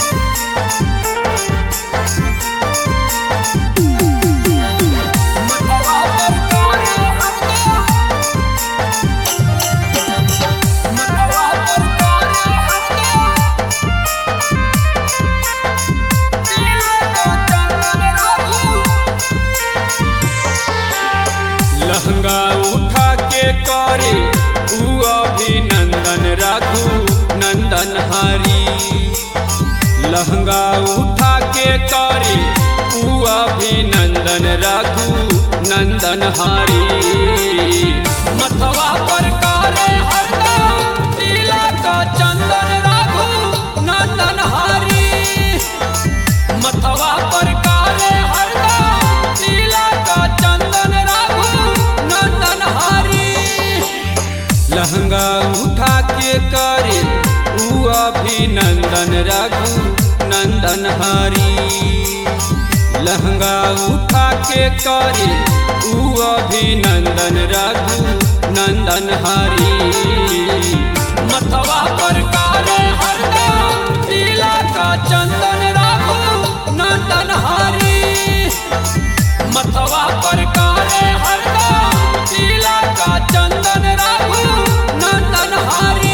लहंगा उठा के करे ऊ अभिनंदन राखू नंदन हरी लहंगा उठा के करे ऊ अभिनंदन राखू नंदन हरी मथवा पर करे हरदम तिलक चंदन राखू नंदन हरी मथवा पर काले हरदम तिलक चंदन राघु नंदन हरी लहंगा उठा के करे ऊ अभिनंदन राघु नंदन हरी लहंगा उठा के करे ऊ अभिनंदन राघु नंदन हरी मथवा पर काले हरदम तिलक चंदन राघु नंदन हरी मथवा पर काले हरदम तिलक चंदन राघु नंदन हरी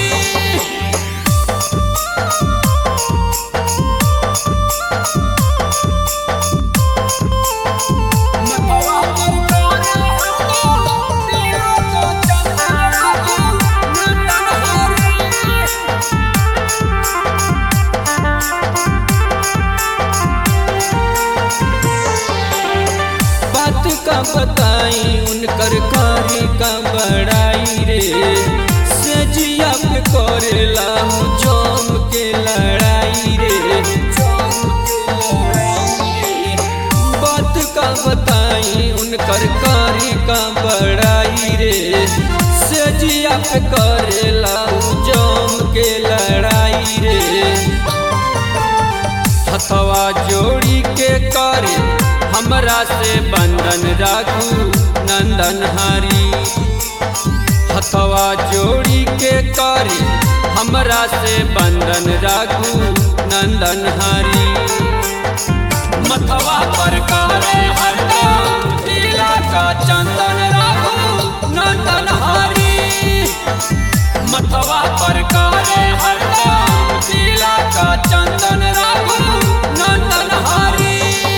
मथवा पर काले हरदम तिलक चंदन राघु नंदन हरी बात का बताई उनकर कारी का बड़ाई रे सजिया पे करेला हूँ जम के लड़ाई रे बात का बताई उनकर कारी का बड़ाई रे सजिया पे करेला हूँ जम के लड़ाई रे हथवा जोड़ी के करे हमरा से बंधन राखू नंदन हरी हथवा जोड़ी के करे हमरा से बंधन राखू नंदन हरी मथवा पर करे हरदम तिलक चंदन राखू नंदन हरी मथवा पर करे हरदम तिलक चंदन राघु नंदन हरी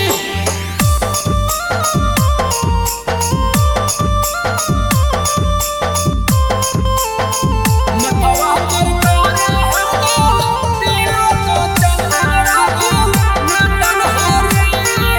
मथवा पर करे हरदम तिलक चंदन राघु नंदन हरी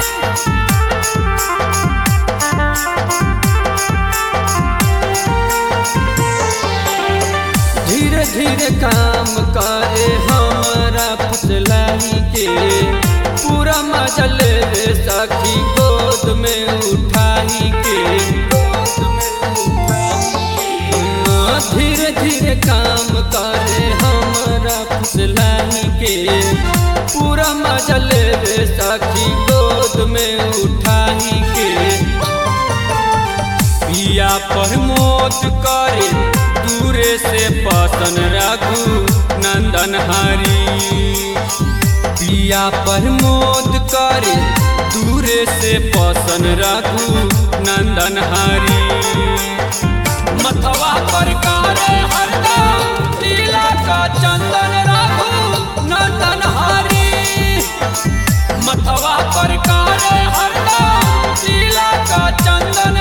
धीरे धीरे काम करे हमारा फसलाई के पूरा मजा ले ले सखी गोद में उठाई के हाँ, धीरे धीरे काम करे हमारा फसलाई के पूरा मजा ले ले सखी गोद में उठाई के पिया प्रमोद करे दूरे से पसन रघु नंदन हरी पिया प्रमोद करे दूरे से पसन रघु नंदन हरी मथवा पर करे हरदम तिलक चंदन रघु नंदन हरी मथवा पर करे हरदम तिलक चंदन